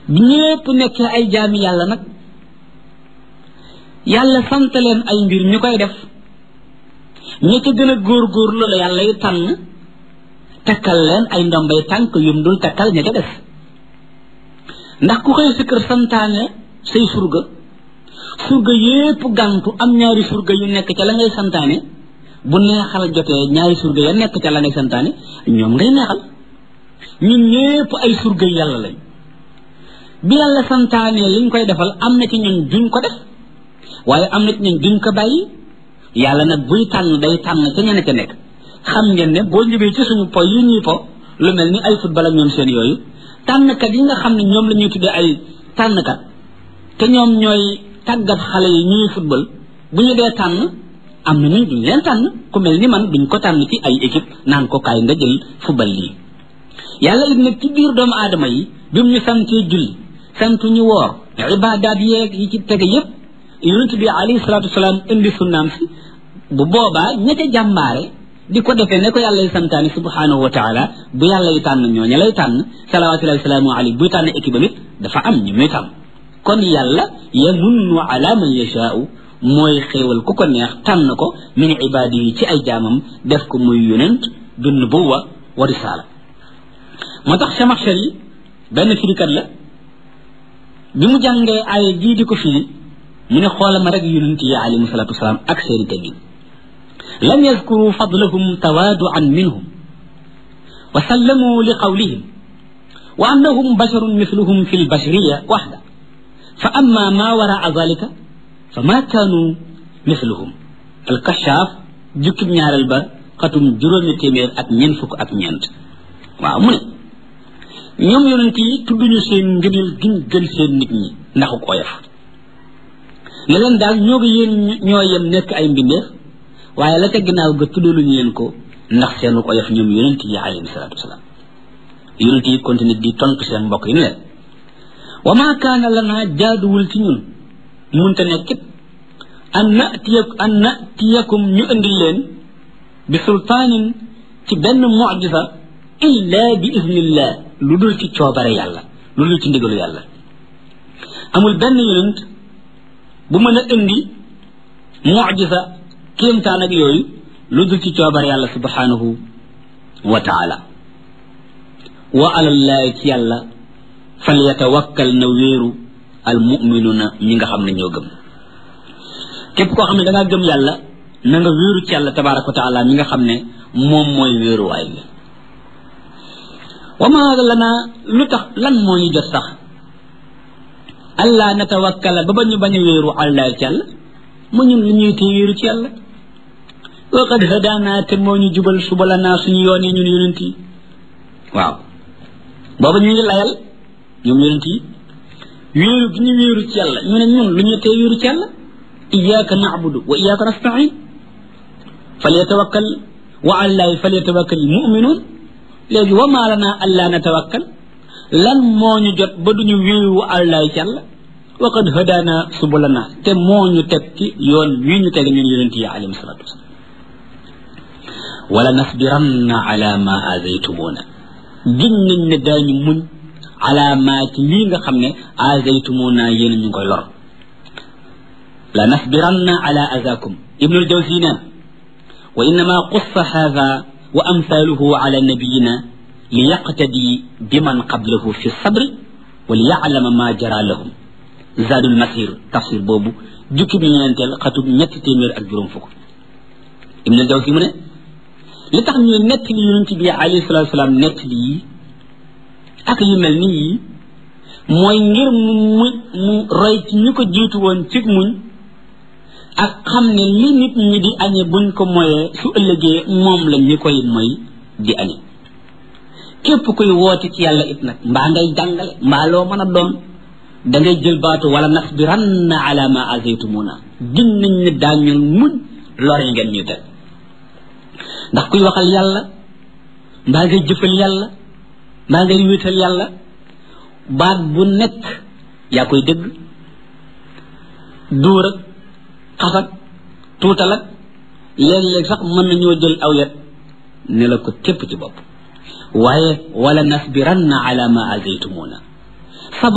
bi ñépp nekkee ay jaami yàlla nag yàlla sant leen ay mbir ñu koy def ña ca gën a góorgóorlu la yàlla yu tànn takkal leen ay ndombay tànk yum dul takkal ña ca def ndax ku xëy si kër santaane say surga surga yépp gàntu am ñaari surga yu nekk ca la ngay santaane bu neexal jotee ñaari surga ya nekk ca la ngay santaane ñoom ngay neexal ñun ñépp ay surga yàlla lañ bi yàlla santaane liñ koy defal am na ci ñun duñ ko def waaye am na ci ñun duñ ko bàyyi yàlla nag buy tànn day tànn ca ñene ca nekk xam ngeen ne boo ñëwee ci suñu po yi ñuy po lu mel ni ay football ak ñoom seen yooyu tànnkat yi nga xam ne ñoom la ñuy tuddee ay tànnkat te ñoom ñooy tàggat xale yi ñuy football bu ñu dee tànn am na ñu duñ leen tànn ku mel ni man duñ ko tànn ci ay équipe naan ko kaay nga jël football lii yàlla it nag ci biir doomu aadama yi bi mu ñu santee julli santu ñu woor ibaadaat yeeg yi ci tege yépp yonent bi alayhi salaatu wasalaam indi sunnaam si bu boobaa ña ca jàmbaare di ko defee ne ko yàlla y santaani subhanahu wa taala bu yàlla y tànn ñooña lay tànn salawatullahi wasalaamu alayhi buy tànn équipe amit dafa am ñu muy tànn kon yàlla yamunnu ala man yashaau mooy xéewal ku ko neex tànn ko min ibaadi yi ci ay jaamam def ko muy yonent du nubuwa wa risaala moo tax Chamaxchar yi benn firikat la bi mu jàngee aaya jii di ko firi mu ne xoola ma rek yonent yi alayhi salatu wasalaam ak seeni teggin lam yazkuru fadlahum tawaaduan minhum wa sallamu li qawlihim wa annahum basharun mithluhum fi lbashariya waxda fa amma ma waraa dalika fa ma kaanu mithluhum alkashaaf jukkib ñaareel ba xatum juróomi téeméer ak ñeent fukk ak ñeent waaw mu ne ñoom yonent yi tudduñu seen ngëneel giñ gën seen nit ñi ndaxu oyof ne leen daal ñoo ko yéen ñoo yem nekk ay mbindeef waaye la ca ginnaaw ga tuddaluñu leen ko ndax seenu oyof ñoom yonent yi alayhi salaatu wasalaam yonent yi continue di tontu seen mbokk yi ne leen wa maa kaana lanaa jaaduwul ci ñun munte nekkit an natiya an natiyakum ñu indil leen bi sultaanin ci benn mucjisa illa bi idnillah lu dul ci coobare yàlla lu dul ci ndigalu yàlla amul benn yonent bu mën a indi mucjisa kéemtaan ak yooyu lu dul ci coobare yàlla subhanahu wa taala wa alallahi ci yàlla fal yatawakkal na wéeru al muminuuna ñi nga xam ne ñoo gëm képp koo xam ne da ngaa gëm yàlla na nga wéeru ci yàlla tabaraka wa taala mi nga xam ne moom mooy wéeruwaay bi wa maa lana lu tax lan moo ñu jot sax allah natawakkala ba ba ñu bañ a wéeru àllahi ci yàlla mu ñun lu ñuy tee wéeru ci yàlla wa qad hadaana te moo ñu jubal suba la naa suñu yoon yi ñun yonent yi waaw booba ñu ngi layal ñoom yonent yi wéeru gi ñu wéeru ci yàlla ñu ne ñun lu ñu tee wéeru ci yàlla iyyaka na'budu wa iyyaka nasta'in falyatawakkal wa allahi falyatawakkal mu'minun léegi wa maa lana allaa natawakkal lan moo ñu jot ba duñu wéeru allahi ci yàlla wa qad hadaana subulana te moo ñu teg ci yoon wii ñu teg ñun yonent yi alayhim salatu wasalam wala nasbiranna ala ma azaytumuna giñ nañ ne daañu muñ ala ma ci lii nga xam ne azaytumuna yéen ñu ngi koy lor la nasbiranna ala azakum ibnul jawzi neen wa innama qussa hadha wa amthaluhu ala nabiyina li yaqtadi biman qablahu fi sabri wa li ya'lama ma jara lahum zadul masir tafsir boobu jukki bi ñeenteel xatub ñetti téeméer ak juróom fukk ibnul jawzi mu ne li tax ñuy nett li yonent bi alayhi salatu salaam nett li yi ak yu mel ni yi mooy ngir mu mu mu roy ci ñu ko jiitu woon ci muñ ak xam ne li nit ñi di añe buñ ko moyee su ëllëgee moom la ñu koy moy di añe képp kuy woote ci yàlla it nag mbaa ngay jàngale mbaa loo mën a doon da ngay jël baatu wala nasbiranna ala ma azaytumuna gin nañ ne daañu muñ lor yi ngeen ñu teg ndax kuy waxal yàlla mbaa ngay jëfal yàlla mbaa ngay wéetal yàlla baat bu nekk yaa koy dégg duur ak xasag tuutal ak léeg-léeg sax mën nañoo jël aw yet ne la ko tépp ci bopp waaye wala nasbiranna ala ma azaytumuna